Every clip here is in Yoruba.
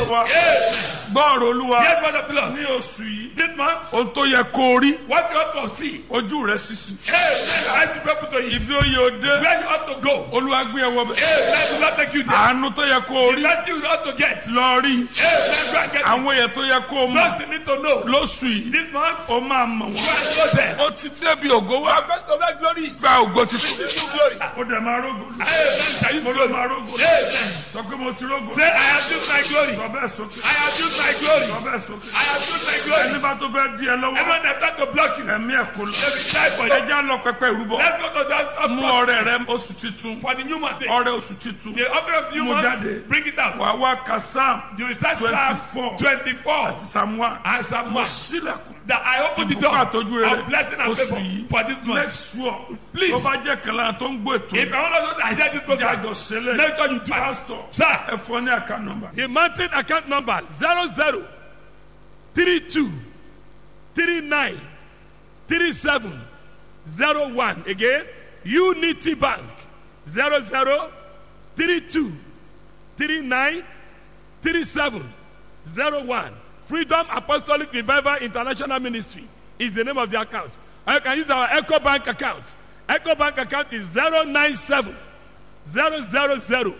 wa gbọ́ọ̀rọ̀ olúwa Hear the word of the Lord. ní oṣù yìí This month, ohun tó yẹ kó o rí what you ought to see. ojú rẹ sísì Hey, let the people to eat. ibi ó yẹ o dé Where you ought to go. olúwa gbé ẹ wọ bẹ Hey, let the Lord take you there. àánú tó yẹ kó o rí That's you ought to get. lọ rí Hey, let's go and get it. àwọn èèyàn tó yẹ kó o mọ Just you need to know. lóṣù yìí This month, ó máa mọ̀ go wọ́n and go there. ó ti débi ògo wá Going to make glories. gba ògo titun Receive glory. ó dẹ̀ máa rógo lù. Hey, man, shall you mo ló glory? máa rógo lù. Amen. sọ pé mo ti rógo Say, I have used my glory. sọ bẹ́ẹ̀ sókè I have used my glory. sọ bẹ́ẹ̀ sókè I have used my glory. ẹni bá tó fẹ́ di ẹ lọ́wọ́ Everyone that tried to block you, ẹ̀mí ẹ̀ kò lọ they will die for you. ẹjẹ́ á lọ pẹpẹ ìrúbọ Let's go to that top mú floor ọrẹ rẹ oṣù titun for the new month. ọrẹ oṣù titun The offering of the new Mo month, jáde. bring it out. wàá wá kasam You will start 24. Psalm 24 àti samuel and Psalm 1. sílẹ̀kùn That I open the Ìbùkún door àtọ́jú rere. of blessing and Oṣù favor yìí. for this make month. sure Please. tó bá jẹ́ kẹlẹ́ tó ń gbọ́ ètò If I want to know that I hear this program, jájọ sílẹ̀ make sure you do it. pastor Sir, ẹ fọ ní àká nọmba the mountain account number 00 32 39 37 01. Again, Unity Bank 00 32 39 37 01. Freedom Apostolic Revival International Ministry is the name of the account. Or you can use our Echo Bank account. Echo Bank account is 097 000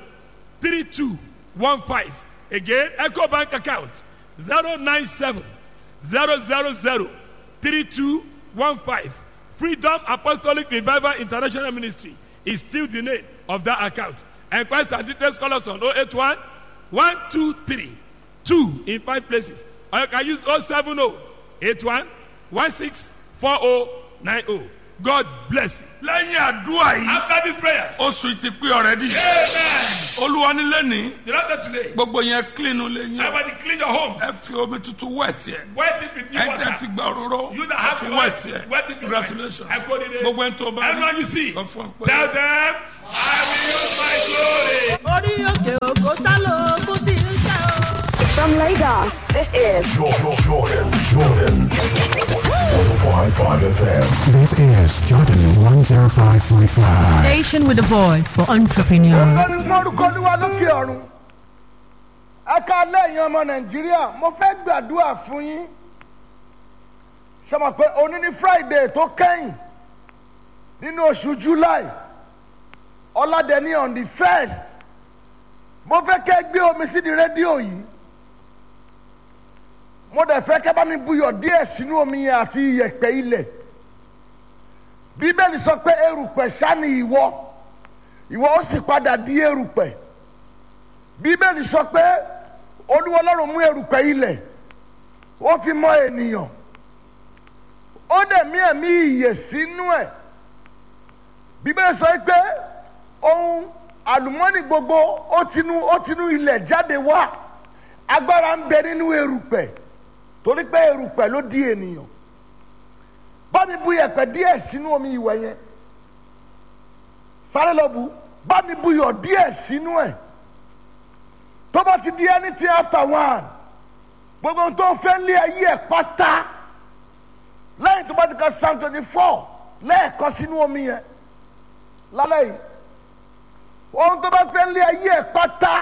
3215. Again, Echo Bank account 097 000 3215. Freedom Apostolic Revival International Ministry is still the name of that account. Enquest and details call us on 081 123 2 in five places. Or you can use 070 81 16 4090. God bless you. lẹ́yìn àdúrà yìí After these prayers, oṣù yìí ti pé ọ̀rẹ́dì Amen. olúwa nílé ní The Lord today, gbogbo yẹn clean lé yín everybody clean your homes. ẹ fi omi tuntun wẹ̀ tiẹ̀ Wet it with new ẹ dẹ̀ ti water. gba òróró You that ẹ have fi to wẹ̀ wet, tiẹ̀ wet it with congratulations wet. I put it in. gbogbo ẹni tó bá Everyone you see, sọ fún ọ pé tell them, I will use my glory. orí òkè òkò sálò ogun tí ń ṣe o. From Lagos, this is Jordan, Jordan, Jordan. 105.5 FM. This is Jordan 105.5. Station with a voice for entrepreneurs. lórí mórúkọ olúwa lókè ọ̀run ẹ ká lẹ́yìn ọmọ nàìjíríà mo fẹ́ gbàdúrà fún yín sọmọ pé òní ní friday tó kẹ́yìn nínú oṣù july ọ̀làdẹ̀ni on the first mo fẹ́ kẹ́ gbé omi sí di rédíò yìí mo dẹ̀ fẹ́ kẹ́ bá mi buyọ̀ díẹ̀ sínú omi yẹn àti iyẹ̀pẹ̀ ilẹ̀ bíbélì sọ pé erùpẹ̀ ṣá ni ìwọ ìwọ ó sì padà di erùpẹ̀ bíbélì sọ pé olúwa ọlọ́run mú erùpẹ̀ ilẹ̀ ó fi mọ ènìyàn ó dẹ̀ mí ẹ̀mí ìyè sínú ẹ̀ bíbélì sọ pé ohun àlùmọ́nì gbogbo ó tinú ó tinú ilẹ̀ jáde wá agbára ń bẹ nínú erùpẹ̀ torí pé erùpẹ̀ ló di ènìyàn bá mi bu yẹ̀pẹ̀ díẹ̀ sínú omi ìwẹ̀ yẹn sáré lọ bu bá mi buyọ̀ díẹ̀ sínú ẹ̀ tó bá ti di anything after one gbogbo ohun tó ń fẹ́ lé ayé ẹ̀ pátá lẹ́yìn tó bá ti ka psalm twenty four lẹ́ẹ̀kan sínú omi yẹn lálẹ́ yìí ohun tó bá fẹ́ lé ayé ẹ̀ pátá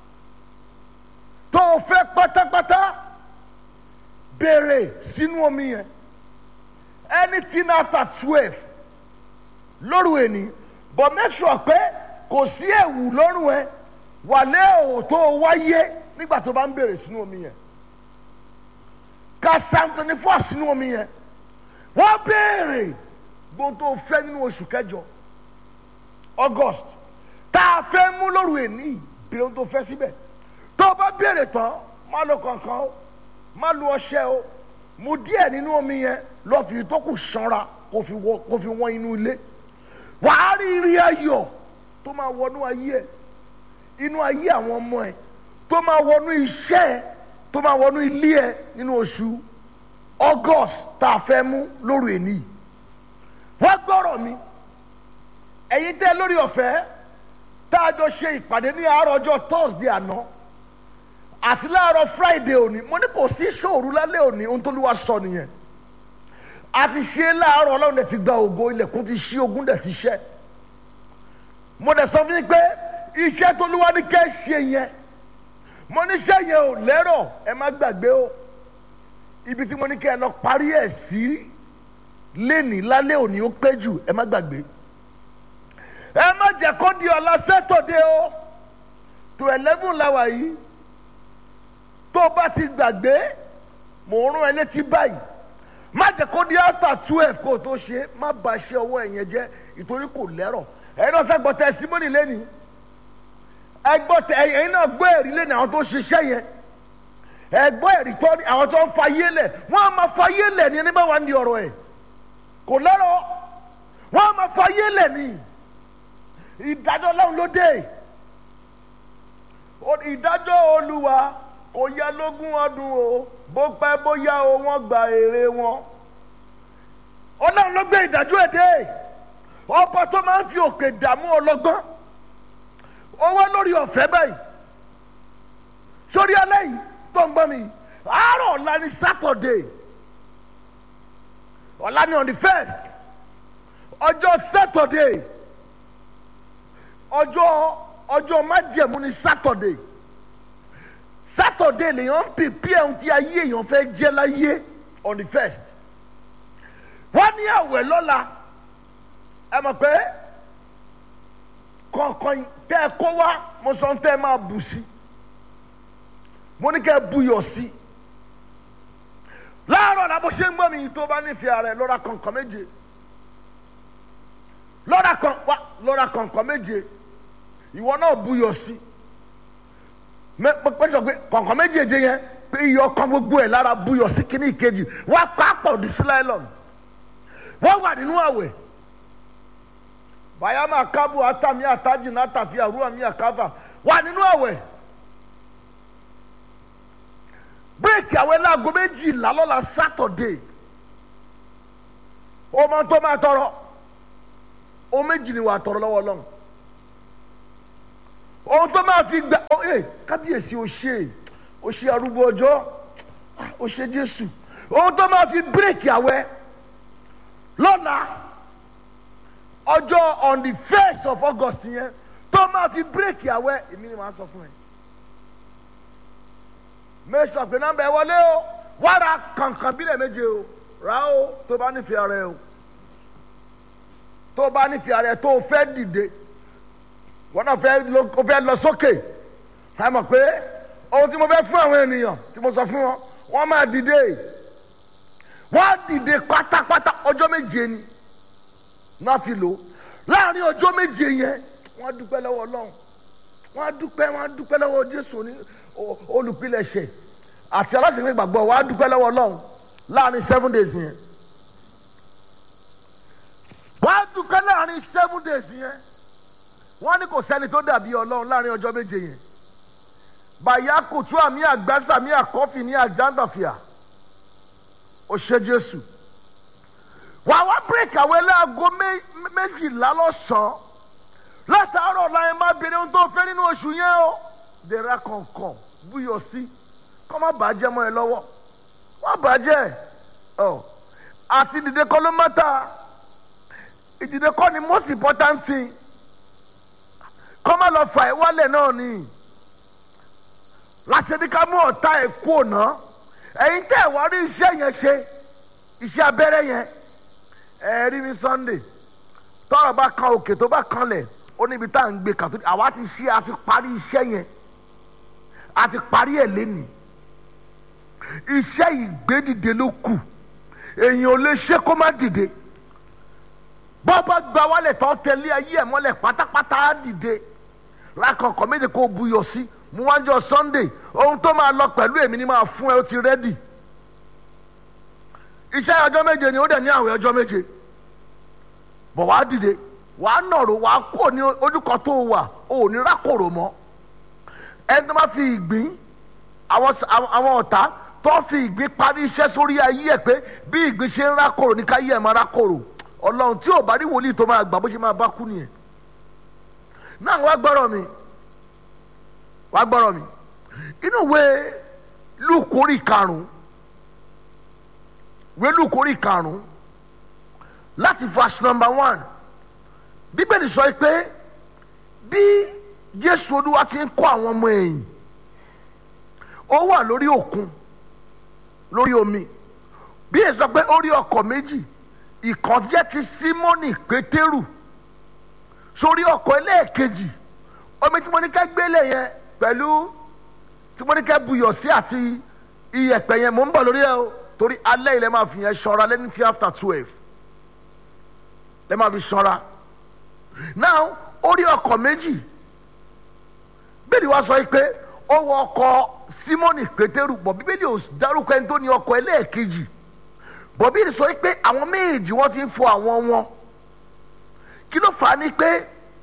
tó o fẹ́ pátápátá béèrè sínú omi yẹn anything after twelve lóru ẹni but make sure pé kò sí ẹ̀wù lọ́rùn ẹ wà lé òwò tó o wáyé nígbà tó bá ń bèrè sínú omi yẹn ka psalm twenty four sínú omi yẹn wọ́n béèrè gbogbo tó o fẹ́ nínú oṣù kẹjọ august tá a fẹ́ mú lóru ẹni béèrè ohun tó fẹ́ síbẹ̀ tó o bá béèrè tán má lo kankan o má lo ọṣẹ o mu díẹ̀ nínú omi yẹn lọ́ọ́ fi tó kù sanra kó fi wọ kó fi wọ́n inú ilé wàá rí rí ayọ̀ tó máa wọnú ayé ẹ inú ayé àwọn ọmọ ẹ tó máa wọnú iṣẹ́ ẹ tó máa wọnú ilé ẹ nínú oṣù august tá a fẹ́ mú lóru èní yìí wọ́n gbọ́rọ̀ mi ẹ̀yin tẹ́ lórí ọ̀fẹ́ tá a jọ ṣe ìpàdé ní àárọ̀ ọjọ́ thursday àná àti láàárọ̀ friday òní mo ní kò sí ṣòru lálẹ́ òní ohun tó lù wá sọ nìyẹn a ti ṣe é láàárọ̀ ọlọ́run dẹ̀ ti gba ògo ilẹ̀kùn ti ṣí ogun dẹ̀ ti ṣẹ́ mo dẹ̀ sọ fún yín pé iṣẹ́ tó lúwa ní kẹ́ ṣe yẹn mo ní sẹ́yìn ò lẹ́rọ̀ ẹ má gbàgbé o ibi tí mo ní kí ẹ lọ parí ẹ̀ sí lénìí lálẹ́ òní ó pé jù ẹ má gbàgbé ẹ má jẹ́ kó di ọ̀la sẹ́tọ̀dé o tó eleven láwa yìí tó o bá ti gbàgbé mò ń rún ẹ létí báyìí má jẹ́ kó di after twelve kó o tó ṣe má ba iṣẹ́ ọwọ́ ẹ̀yẹn jẹ́ ìtorí kò lẹ́rọ̀ ẹ̀yin náà sẹ́gbọ́ testimony lẹ́nìí ẹgbọ́ tẹ ẹ̀yin náà gbọ́ ẹ̀rí lẹ́nìí àwọn tó ṣiṣẹ́ yẹn ẹgbọ́ ẹ̀rí tọ́ ni àwọn tó ń fa yé lẹ̀ wọ́n á máa fa yé lẹ̀ ní ẹni bá wà ní ọ̀rọ̀ ẹ̀ kò lẹ́rọ̀ wọ́n á máa fa yé lẹ̀ ní ìdájọ́ ọlọ́run ló dé O- ìdájọ́ olúwa kò yẹ lógún ọdún o bó pẹ́ bóyá o wọ́n gba èrè wọn ọlọ́run ló gbé ìdájọ́ ẹ̀ dé ọba tó máa ń fi òkè dààmú ọlọ́gbọ́n ó wá lórí ọ̀fẹ́ báyìí sórí alẹ́ yìí tó ń gbọ́ mi àárọ̀ ọ̀la ni sátọ̀dé ọ̀la ni on the first ọjọ́ sátọ̀dé ọjọ́ ọjọ́ májẹ̀mú ni sátọ̀dé sátọ̀dé lèèyàn ń pèpè ohun tí ayé èèyàn fẹ́ jẹ́ láyé on the first wọ́n ní àwẹ̀ lọ́la ẹ mọ̀ pé kọ̀ọ̀kan tẹ́ ẹ kó wá mo sọ tẹ́ ẹ máa bù sí mo ní kẹ́ ẹ buyọ̀ sí láàárọ̀ la bó ṣe ń gbọ́ mi tó bá nífẹ̀ẹ́ rẹ̀ lọ́ra kọ̀ọ̀kan méje lọ́ra kan wá lọ́ra kọ̀ọ̀kan méje ìwọ náà buyọ̀ sí pẹ́sọ̀ pé kọ̀ọ̀kan méjèèjì yẹn pé iyọ̀ kan gbogbo ẹ̀ lára buyọ̀ sí kíní ìkejì wá pápọ̀ di sílẹ̀lọ́n wọ́n wà nínú àwẹ̀ bayama kabu atami ataji natafi aruwa mi akava wà nínú àwẹ̀ bírèkì àwẹ̀ láago méjìlá lọ́la sátọ̀dé ọmọ tó máa tọrọ o méjì ni wà á tọrọ lọ́wọ́ lọ́hùn ohun tó máa fi gbà ọ ẹ kábíyèsí o ṣe o ṣe arúgbó ọjọ́ o ṣe jésù ohun tó máa fi bírèkì àwẹ̀ lọ́la ọjọ́ on the first of august yẹn tó máa fi bírèkì àwẹ̀ èmi ni màá sọ fún ẹ mẹ́sàn pé nọ́mbà ẹ wọlé o wàrà kankan bílẹ̀ méje o rà o tó bá nífẹ̀ẹ́ rẹ o tó bá nífẹ̀ẹ́ rẹ tó o fẹ́ dìde wọn náà fẹ́ lọ o fẹ́ lọ sókè ẹ mọ̀ pé ohun tí mo fẹ́ fún àwọn ènìyàn tí mo sọ fún wọn wọ́n máa dìde wọ́n á dìde pátápátá ọjọ́ méje ni náà fi lò láàrin ọjọ́ méje yẹn wọ́n á dúpẹ́ lọ́wọ́ ọlọ́run wọ́n á dúpẹ́ wọ́n á dúpẹ́ lọ́wọ́ jésù ní olùpilẹ̀ṣẹ̀ àti aláṣẹ̀fẹ̀ gbàgbọ́ wọ́n á dúpẹ́ lọ́wọ́ ọlọ́run láàrin seven days yẹn wọ́n á dúpẹ́ láàrin seven days yẹn wọ́n ní kò sẹ́ni tó dàbí ọlọ́run láàrin ọjọ́ méje yẹn bàyá kùtù àmì àgbàsà àmì àkọ́fì ní àjàndàfíà ó ṣe jésù wàá wá bírèkì àwọn ẹlẹ́àgọ́ méjìlá lọ́sàn-án látàárọ̀ láyé má bèrè ohun tó fẹ́ nínú oṣù yẹn o dèrà kọ̀ọ̀kan búyọ̀ sí kọ́ má bàjẹ́ mọ́ ẹ lọ́wọ́ má bàjẹ́ ọ àti ìdìde kọ́ ló mọ́ta ìdìde kọ́ ni most important thing kọ́ má lọ fà ẹ́ wálẹ̀ náà ni láti ẹni ká mú ọ̀tá ẹ̀ kú òná ẹ̀yin tẹ́ ẹ̀ wá rí iṣẹ́ yẹn ṣe iṣẹ́ abẹ́rẹ́ yẹn ẹ̀ rí ní sunday tọ́rọ̀ bá kan òkè tó bá kanlẹ̀ ó níbi tá à ń gbé kàtó àwa ti ṣe a ti parí iṣẹ́ yẹn a ti parí ẹ̀ lẹ́nìí iṣẹ́ ìgbédìde ló kù èèyàn ò lè ṣe kó má dìde bọ́ọ̀bá gba wálẹ̀ tó tẹ̀lé ayé ẹ̀ mọ́lẹ̀ pátápátá á dìde lákọ̀ọ́kọ́ méje kó buyọ̀ sí mú wájọ sunday ohun tó máa lọ pẹ̀lú èmi ni máa fún ẹ ó ti rẹ́dì iṣẹ́ ọjọ́ méje ni ó dẹ̀ ní àwẹ̀ ọjọ́ méje bọ̀ wá dìde wàá nọ̀rọ̀ wàá kó ní ojúkọ tó wà ò ní rákòrò mọ́ ẹni tó bá fi ìgbín àwọn ọ̀tá tó fi ìgbín parí iṣẹ́ sórí ayé ẹ̀ pé bí ìgbín ṣe ń rákòrò ní káyé ẹ̀ máa rákòrò ọlọ́run tí ò bá rí wòlíì tó máa gbà bó ṣe máa bá kú nìyẹn náà wá gbọ́rọ̀ mi wá gbọ́rọ̀ mi inú ìwé lùkórì karùn-ún ìwé lùkórì karùn-ún láti verse number one bíbélì sọ pé bí jésù olúwa ti ń kọ́ àwọn ọmọ ẹ̀yìn ó wà lórí òkun lórí omi bí èso pé ó rí ọkọ̀ méjì ìkan jẹ́ ti símọ́nì pétérù sórí ọkọ̀ ẹlẹ́ẹ̀kejì omi tí mo ní ká gbélé yẹn pẹ̀lú tí mo ní ká buyọ̀ sí àti iyẹ̀pẹ̀ yẹn mò ń bọ̀ lórí ẹ o torí alẹ́ ilẹ̀ máa fi yẹn ṣọ́ra lẹ́ni tí after twelve lẹ́ máa fi ṣọ́ra now ó rí ọkọ̀ méjì bẹ́ẹ̀ni wá sọ pé ó wọ ọkọ̀ símọ́nì pétérù bọ̀ bíbélì ò dárúkọ ẹni tó ní ọkọ̀ ẹlẹ́ẹ̀kejì bọ̀ bíbélì sọ pé àwọn méjì wọ́n ti ń fọ àwọn wọn kí ló fà á ní pé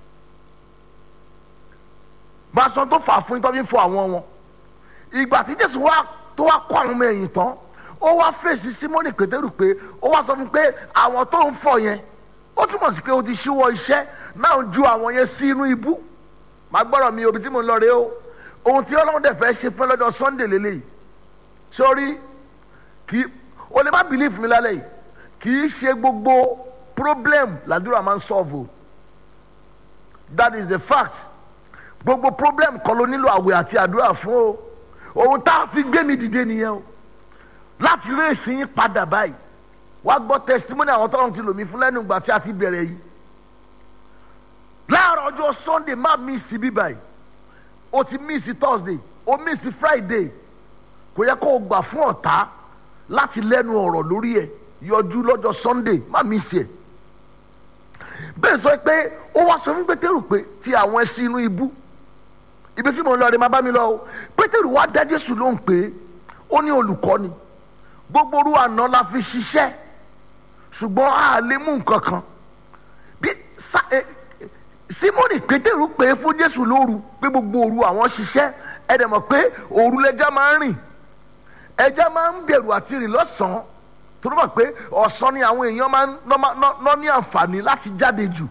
máa sọ tó fà á fún yín tó fi ń fọ àwọn wọn ìgbà tí jésù wá tó wá kó àwọn ọmọ ẹ̀yìn tán ó wá fèsì símọ́nì pétérù pé ó wá sọ fún pé àwọn tó ń fọ yẹn ó túmọ̀ sí pé o ti ṣíwọ́ iṣẹ́ náà ju àwọn yẹn sí inú ibú màá gbọ́dọ̀ mi òbí tí mo ń lọ rèé o ohun tí ọlọ́run dẹ̀ fẹ́ ṣe fún lọ́jọ́ sunday lélẹ́yìí sórí kì í o lè má believe mi lálẹ́ yìí kì í ṣe gbogbo problem làdúrà máa ń solve o that is the fact gbogbo problem kan ló nílò àwẹ̀ àti àdúrà fún o ohun tá a fi gbé mi dìde nìyẹn o láti rí èsì yín padà báyìí wá gbọ́ testimony àwọn tọ́lọ́run ti lò mí fún lẹ́nu ìgbà tí a ti bẹ̀rẹ̀ yìí láàárọ̀ ọjọ́ sunday má miss bí báyìí o ti miss thursday o miss friday kò yẹ kó o gbà fún ọ̀tá láti lẹ́nu ọ̀rọ̀ lórí ẹ̀ yọjú lọ́jọ́ sunday má miss ẹ̀ bẹ́ẹ̀ sọ pé ó wá sọ fún pétérù pé ti àwọn ẹṣin inú ibú ibi tí mo ń lọ rẹ máa bá mi lọ o pétérù wá dá jésù lóhùn pé ó ní olùkọ́ni gbogbo orú àná la fi ṣiṣẹ́ ṣùgbọ́n a lè mú nǹkan kan bí sa ẹ simoni pétérù pé fún jésù lóru pé gbogbo òru àwọn ṣiṣẹ́ ẹ dẹ̀ mọ̀ pé òru lẹja máa ń rìn ẹja máa ń bẹ̀rù àti rìn lọ́sàn-án tó ló mọ̀ pé ọ̀sán ni àwọn èèyàn máa ń ná ní àǹfààní láti jáde jù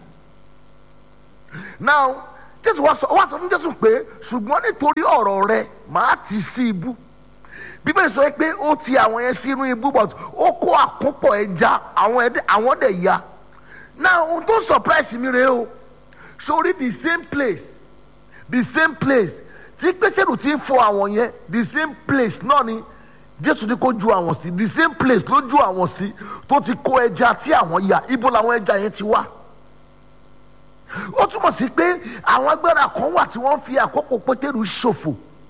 now jésù wá sọ wá sọ fún jésù pé ṣùgbọ́n nítorí ọ̀rọ̀ rẹ màá tì sí ibú bíbélì sọ pé ó ti àwọn yẹn sínú ibú but ó kó àkópọ̀ ẹja àwọn dẹ̀ ya now ohun tó surprise mi rèé o sórí the same place the same place tí pétérù ti ń fọ àwọn yẹn the same place náà ni jésù ní kó ju àwọn sí the same place ló ju àwọn sí tó ti kó ẹja tí àwọn ya ibo làwọn ẹja yẹn ti wá ó túmọ̀ sí pé àwọn agbára kan wà tí wọ́n fi àkókò pétérù ṣòfò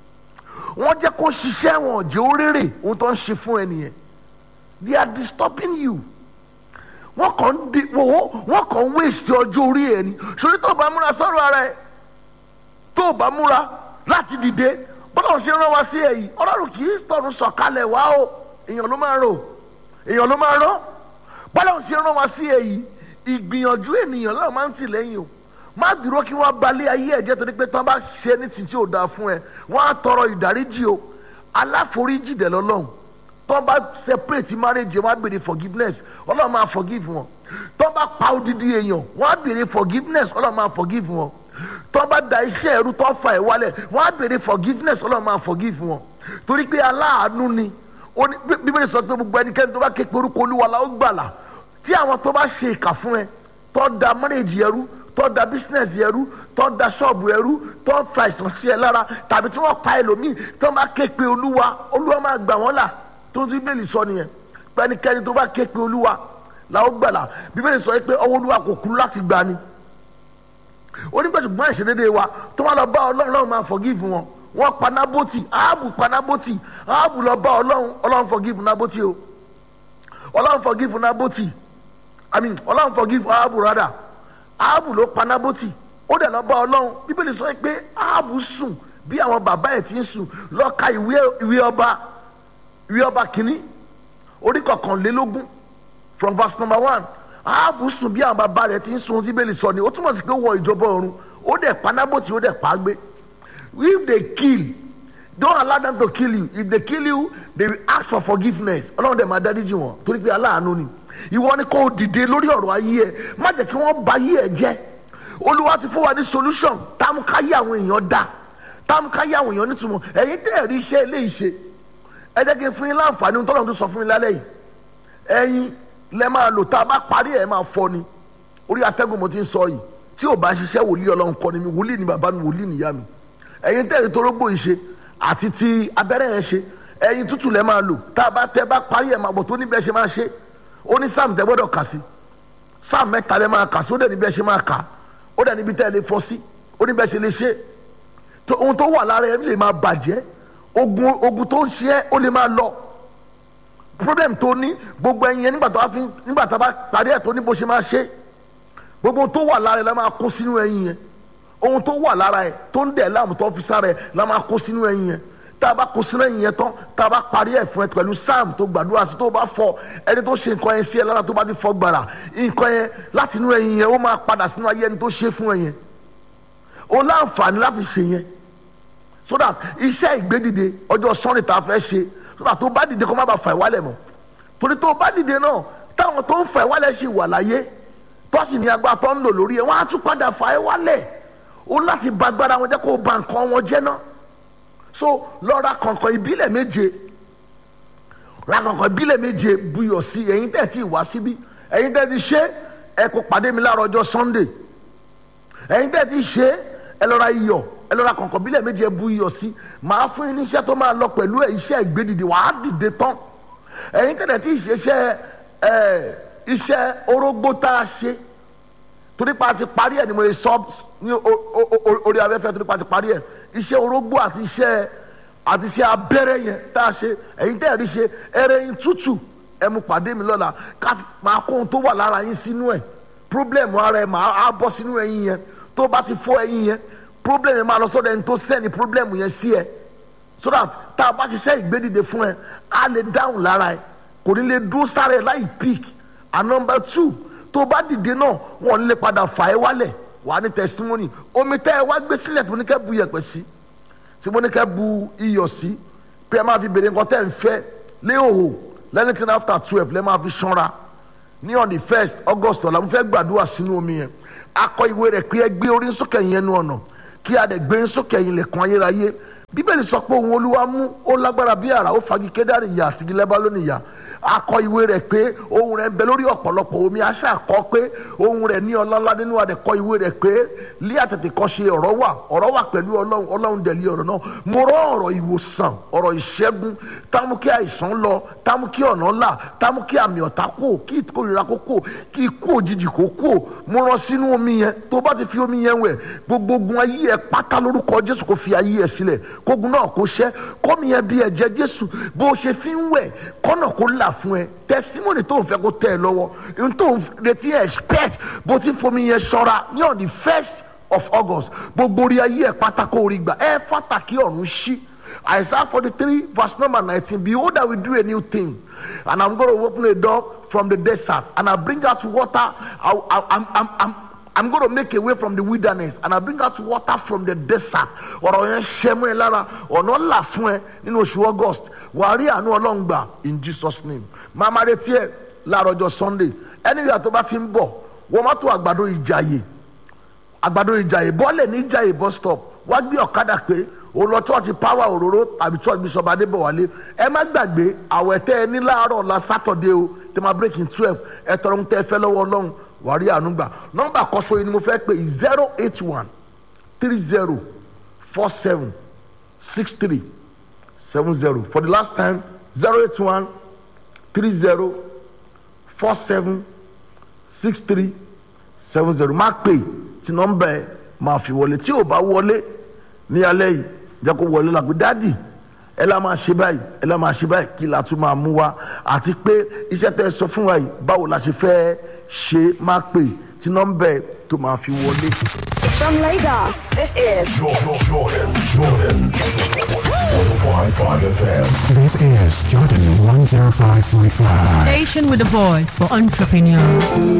wọ́n jẹ́ kó ṣiṣẹ́ wọn jẹ́ oréré ohun tó ń ṣe fún ẹnìyẹn they are disturbing you wọ́n kàn ń di wọ́n kàn ń wéṣẹ̀ ọjọ́ orí ẹ̀ ni sórí tó o bá múra sọ́rọ̀ ara ẹ̀ tó o bá múra láti dìde bọ́lá ṣe rán wa sí ẹ̀ yìí ọlọ́run kì í tọ̀run sọ̀kalẹ̀ wá o èèyàn ló máa rò èèyàn ló máa rán bọ́lá ṣe rán wa sí ẹ̀ yìí ìgbìyànjú ènìyàn náà máa ń tì lẹ́yìn o má dúró kí wọ́n balẹ̀ ayé ẹ̀jẹ̀ torí pé tí wọ́n bá ṣe ní títí ò dáa fún ẹ wọ́n á tọrọ ìdáríjì o aláforíjì dẹ̀ lọ́lọ́run tí wọ́n bá separate marriage wọ́n á béèrè forgiveness ọlọ́run máa forgive wọn tí wọ́n bá pa odidi èèyàn wọ́n á béèrè forgiveness ọlọ́run máa forgive wọn tí wọ́n bá da iṣẹ́ ẹrú tó fa ẹ̀ wálẹ̀ wọ́n á béèrè forgiveness ọlọ́run máa forgive wọn torí pé aláàánú ni bíbélì sọ pé gbogbo ẹnikẹ́ni tó bá ké pe orúkọ olúwa la ó gbàlà tí àwọn tó bá ṣe ìkà fún ẹ tó da marriage ẹrú tó da business ẹrú tó da ṣọ́ọ̀bù ẹrú tó fa àìsàn sí ẹ lára tàbí tí wọ́n pa ẹlòmíì tó bá ké pe olúwa olúwa máa gbà wọ́n là tó ti bíbélì sọ nìyẹn pẹ́nikẹ́ni tó bá ké pe olúwa la ó gbàlà bíbélì sọ pé ọwọ́ olúwa kò kú láti gbà ni onígbàtúgbọ́n ìṣedédé wa tó wá lọ bá ọlọ́run ọlọ́run máa forgive wọn wọ́n pa nábòtì áàbù pa nábòtì áàbù lọ bá ọlọ́run ọlọ́run forgive nábòtì o ọlọ́run forgive nábòtì i mean ọlọ́run forgive áàbù rádà áàbù ló pa nábòtì ó dẹ̀ lọ bá ọlọ́run bíbélì sọ pé áàbù sùn bí àwọn bàbá ẹ̀ ti ń sùn lọ ka ìwé ọba ìwé ọba kìíní orí kọkànlélógún from verse number one áàbù sùn bí àwọn bàbá rẹ̀ ti ń sùn bíbélì sọ ni ó túmọ̀ sí pé wọ ìjọba ọ̀run ó dẹ̀ pa nábòtì ó dẹ̀ pa á gbé if they kill don't allow them to kill you if they kill you they will ask for forgiveness ọlọ́run dẹ̀ máa dáríjì wọn torí pé aláàánú ni ìwọ ni kò dìde lórí ọ̀rọ̀ ayé ẹ má jẹ́ kí wọ́n ba ayé ẹ jẹ́ olúwa ti fún wa ní solution táwọn káyé àwọn èèyàn dá táwọn káyé àwọn èèyàn nítumọ̀ ẹ̀yin tẹ́ ẹ̀ rí iṣẹ́ ilé ìṣe ẹ jẹ́ kí n fún yín láǹfààní ohun tọ́lọ́run tó sọ fún yín lálẹ́ yìí ẹ̀yin lẹ́ máa lò tá a bá parí ẹ̀ máa fọ́ ni orí atẹ́gùn mo ti ń sọ yìí tí ò bá ṣiṣẹ́ wòlíì ọlọ́run kọ́ ni mi wòlíì ni bàbá mi wòlíì nìyá mi ẹ̀yin tẹ́ ẹ̀ torógbò ìṣe àti ti abẹ́rẹ́ yẹn ṣe ẹyin tútù lẹ́ máa lò tá a bá tẹ́ bá parí ẹ̀ máa bọ̀ tó níbẹ̀ ṣe máa ṣe ó ní sáàmù tẹ́ gbọ́dọ̀ kà sí sáàmù mẹ́ta lẹ́ máa kà sí ó dẹ̀ níbẹ̀ ṣe máa kà ó dẹ̀ níbi tẹ́ ẹ lè fọ́ sí ó níbẹ̀ ṣe lè ṣe tó ohun tó wà lára ẹ lè máa bàjẹ́ ogun ogun tó ń ṣe ẹ́ ó lè máa lọ problem tó ní gbogbo ẹyin yẹn nígbà tó bá fi nígbà tó bá parí ẹ̀ tó ní bó ṣe máa ṣe gbogbo ohun tó wà lára ẹ la máa kó sínú ẹyin yẹn ohun tó wà lára ẹ tó ń dẹ̀ láàmú tó fi sára ẹ la máa kó sínú ẹyin yẹn tá a bá kó sínú ẹyin yẹn tán tá a bá parí ẹ̀ fún ẹ pẹ̀lú sáàmù tó gbàdúrà sí tó bá fọ ẹni tó ṣe nǹkan yẹn sí ẹ lára tó bá ti fọ gbàrà nǹkan yẹn láti inú ẹyin yẹn ó máa padà sínú ayé ẹni tó ṣe fún ẹ yẹn o láǹfààní láti ṣe yẹn so that iṣẹ́ ìgbédìde ọjọ́ sọ́ni tá a fẹ́ ṣe so that tó bá dìde kó má bàa fà ìwálẹ̀ mọ́ torí tó bá dìde náà táwọn tó ń fà ìwálẹ̀ ṣì wà láyé tó sì ní agbára tó ń lò lórí ẹ̀ wọ́n á tún padà fà ìwálẹ̀ o láti ba agbára wọn jẹ́ kó o ba nǹkan wọn jẹ́ náà so lọ ra kọ̀ǹkọ̀ ìbílẹ̀ méje ra kọ̀ǹkọ̀ ìbílẹ̀ méje buyọ̀ sí ẹ̀yin tẹ̀ tí ì wá síbí ẹ̀yin tẹ̀ ti ṣe ẹ kó pàdé mi láàárọ̀ ọjọ́ Sunday ẹ̀yin tẹ̀ ti ṣe ẹ lọ ra iyọ̀ ẹ lọ ra kọ̀ǹkọ̀ ìbílẹ̀ méje ẹ bu iyọ̀ sí màá fún yín ní iṣẹ́ tó máa lọ pẹ̀lú iṣẹ́ ìgbédìde wàá dìde tán ẹ̀yin tẹ̀ tí ì ṣe iṣẹ́ ẹ̀ iṣẹ́ orógbó tá a ṣe torí pa ti parí ẹ̀ ni mo lè sọ ní orí afẹ́fẹ́ torí pa ti parí ẹ̀ iṣẹ́ orógbó àti iṣẹ́ àti iṣẹ́ abẹ́rẹ́ yẹn tá a ṣe ẹ̀yin tẹ́ ẹ̀ rí ṣe ẹrẹ́ yín tútù ẹ mú pàdé mi lọ́la ká máa kó ohun tó wà lára yín sínú ẹ̀ problem ara ẹ̀ máa á bọ́ sínú ẹyin yẹn tó bá ti fọ́ ẹyin yẹn problem yẹn máa lọ sọ́dọ̀ ẹni tó sẹ́ni problem yẹn sí ẹ so that tá a bá ṣiṣẹ́ ìgbédìde fún ẹ á lè dáhùn lára ẹ kò ní lè dúró sára ẹ láì pick and number two tó bá dìde náà wọn lè padà fà ẹ́ wálẹ̀ wàá ní testimony omi tẹ́ ẹ wá gbé sílẹ̀ tó ní kẹ́ bu yẹ̀pẹ̀ sí tí mo ní kẹ́ bu iyọ̀ sí pé ẹ máa fi bèrè nǹkan tẹ́ ń fẹ́ léhòhò lẹ́nìtìn after twelve lẹ́ máa fi ṣanra ní on the first august ọ̀la mo fẹ́ gbàdúrà sínú omi yẹn akọ ìwé rẹ̀ pé ẹ gbé orí sókè yẹn nu ọ̀nà kí a dẹ̀ gbé sókè yẹn lẹ̀kùn ayérayé bíbélì sọ pé òun olúwa mú ó lágbára bí àrà ó fagi kédárì ìyá àti gilẹ́bá lónìí ìyá akọ ìwé rẹ̀ pé ohun rẹ̀ ń bẹ lórí ọ̀pọ̀lọpọ̀ omi aṣá kọ pé ohun rẹ̀ ní ọlọ́lá nínú adẹ̀kọ ìwé rẹ̀ pé lé àtètè kọ́ ṣe ọ̀rọ̀ wà ọ̀rọ̀ wà pẹ̀lú ọlọ́run ọlọ́run dẹ̀ lé ọ̀rọ̀ náà mo rọ ọ̀rọ̀ ìwòsàn ọ̀rọ̀ ìṣẹ́gun támú kí àìsàn lọ támú kí ọ̀nà là támú kí àmì ọ̀tá kò kí ìkórira kó kò kí ikú òjijì kó kò mo rán sínú omi yẹn tó bá ti fi omi yẹn wẹ̀ gbogbo ogun ayé ẹ pátá lórúkọ jésù kó fi ayé ẹ sílẹ̀ kógun náà kó ṣẹ́ kómi yẹn di ẹ̀jẹ̀ jésù bó ṣe fi ń wẹ̀ kọ́nà kó là fún ẹ testimony tó ń fẹ́ kó tẹ̀ ẹ lọ́wọ́ ohun tó ń retí expect bó ti fomi yẹn ṣọ́ra ní on the first of august gbogbo orí ayé ẹ pátákó orí gbà ẹ pàtàkì ọ̀run ṣí isaiah forty three verse number nineteen behold i will do a new thing and i'm gonna open a door from the desert and i bring out water i i i'm i'm. I'm I'm going to make a way from the wilderness and I bring out water from the desert. ọ̀rọ̀ yẹn ṣẹ́ mú ẹ lára ọ̀nà là fún ẹ nínú oṣù august wàá rí àánú ọlọ́run gbà in jesus name. máa máa retí ẹ láàárọ̀ ọjọ́ sunday ẹni ìyá tó bá ti ń bọ̀ wọ́n má tó àgbàdo ìjàyè àgbàdo ìjàyè bọ́ọ̀lẹ̀ ní ìjàyè bus stop wá gbé ọ̀kadà pé òun lọ church power òróró tàbí church bishop adébọ̀wálé ẹ má gbàgbé àwẹ̀ tẹ́ ẹ ní láàárọ̀ la saturday o tẹ́ máa break in twelve ẹ tọrọ ń tẹ́ ẹ fẹ́ lọ́wọ́ ọlọ́run wàá rí àánú gbà nọ́mbà kọ́sọ́ yìí ni mo fẹ́ pé zero eight one three zero four seven six three seven zero for the last time zero eight one three zero four seven six three seven zero má pè tí nọ́mbà ẹ máa fi wọlé tí ò bá wọlé ní alẹ́ yìí jẹ́ kó wọlé làgbé dádì ẹ la máa ṣe báyìí ẹ la máa ṣe báyìí kí la tún máa mú wa àti pé iṣẹ́ tẹ́ ẹ sọ fún wa yìí báwo la ṣe fẹ́ ṣe má pè tí nọ́mbà ẹ tó máa fi wọlé. From Lagos, this is Jordan, Jordan, Jordan. 105.5 FM. This is Jordan 105.5. Station with a voice for entrepreneurs.